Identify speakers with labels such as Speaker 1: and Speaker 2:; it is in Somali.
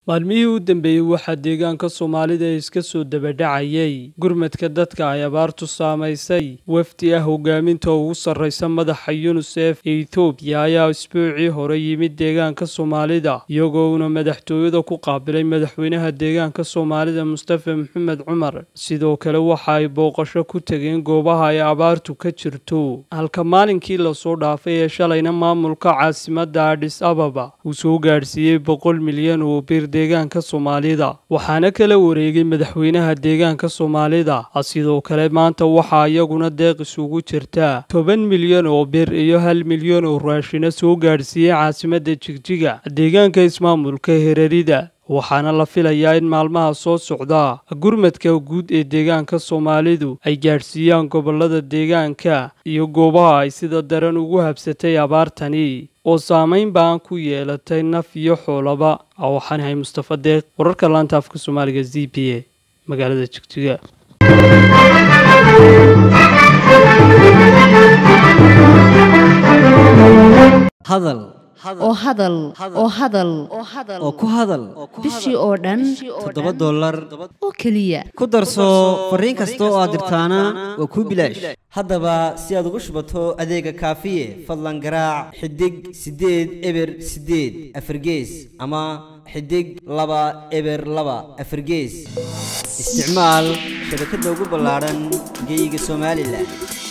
Speaker 1: maalmihii u dambeeyey waxaa deegaanka soomaalida iska soo dabadhacayay gurmadka dadka ay abaartu saamaysay wafdi ah hogaaminta ugu sarraysa madaxa yunisef ee etoobiya ayaa isbuucii hore yimid deegaanka soomaalida iyagoona madaxtooyada ku qaabilay madaxweynaha deegaanka soomaalida mustafa maxamed cumar sidoo kale waxa ay booqasho ku tegeen goobaha ay abaartu ka jirto halka maalinkii lasoo dhaafay ee shalayna maamulka caasimadda adhis ababa uu soo gaadhsiiyey boqol milyan oo bir deegaanka soomaalida waxaana kala wareegay madaxweynaha deegaanka soomaalida sidoo kale maanta waxaa iyaguna deeq isugu jirta toban milyan oo bir iyo hal milyan oo raashina soo gaadhsiiyey caasimadda jigjiga deegaanka ismaamulka herarida waxaana la filayaa in maalmaha soo socda gurmadka guud ee deegaanka soomaalidu ay gaadhsiiyaan gobolada deegaanka iyo goobaha ay sida daran ugu habsatay abaartani oo saamayn baan ku yeelatay naf iyo xoolaba waxaan ahay mustafa deeq wararka laanta afka soomaaliga z b a magaalada jigjiga
Speaker 2: hadal
Speaker 3: oo hadal oo hadal
Speaker 2: oo ku hadal
Speaker 3: bishii oo dhan
Speaker 2: toddoba dollar
Speaker 3: oo keliya
Speaker 2: ku darso fariin kasta oo aad dirtaana waa kuu bilaash haddaba si aad ugu shubato adeega kaafiye fadlan garaac xidig siddeed eber siddeed afargees ama xidig laba eber laba afargees isticmaal shabakadda ugu ballaadhan geyga somalilan